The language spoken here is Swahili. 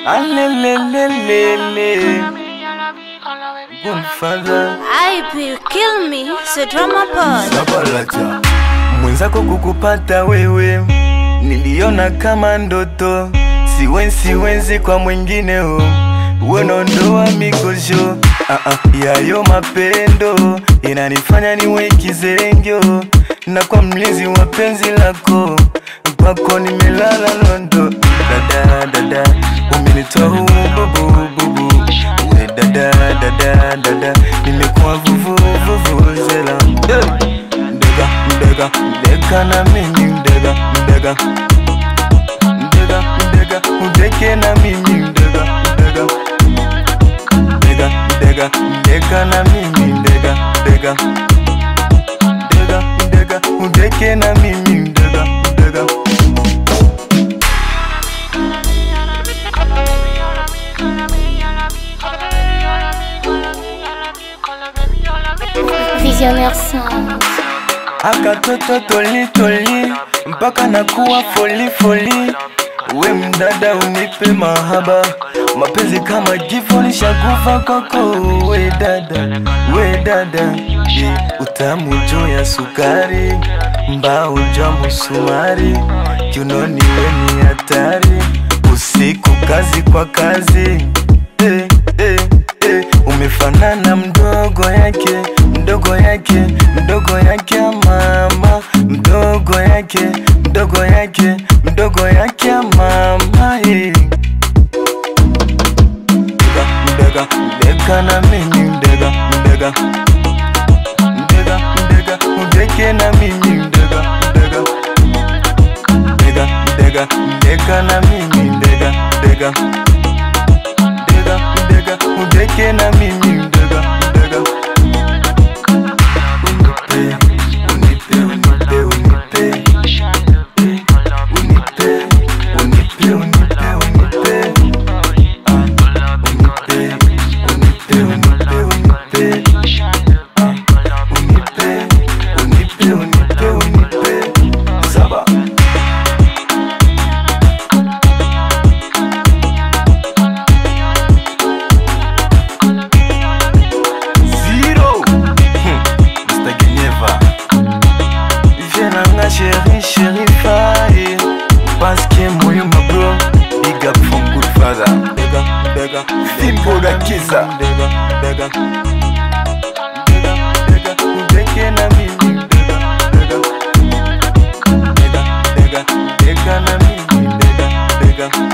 Alelelelele. Good father. IP, you kill me, c'est drama pod. Sabalaja. Mwenzako kukupata wewe niliona kama ndoto, siwenzi siwenzi kwa mwingine o wenondoa mikosho ah, ah, yayo mapendo inanifanya niwe kizengyo na kwa mlinzi wa penzi lako kwako nimelala londo dada dada umenitoa ububububu we dada dada dada nimekuwa vuvuvuvuzela hey. Mdega, mdega, mdega na mimi mdega, mdega Mdega, mdega, udeke na mimi mdega, mdega Mdega, mdega, mdega na mimi mdega, mdega Mdega, mdega, udeke na mimi mdega, mdega Visionnaire Sound. akatoto tolitoli mpaka nakuwa folifoli we mdada unipe mahaba mapenzi kama jifo nishakufa kwako we dada we dada ye utamu juu ya sukari mbao jwa musumari kiunoni we ni hatari usiku kazi kwa kazi eh, eh, eh. umefanana mdogo yake mdogo yake mdogo yake mama mdogo yake mdogo yake mdogo yake mama eh. mdega mdega mdega na mimi mdega mdega mdega mdega udeke na mimi mdega mdega mdega mdega mdega na mimi mdega mdega mdega mdega udeke na mimi mdega mdega unipe unipe unipe unipe unipe unipe unipe unipe Ah, unipe unipe unipe unipe Ah, unipe unipe unipe unipe saba Zero Hmm, Mr. Geneva Viens nanga chéri chéri faye Parce que moyo ma bro Big up from good father Bega bega Fimbo ga kisa Bega bega Bega bega Udeke na mimi Bega bega Bega bega Bega na mimi Bega bega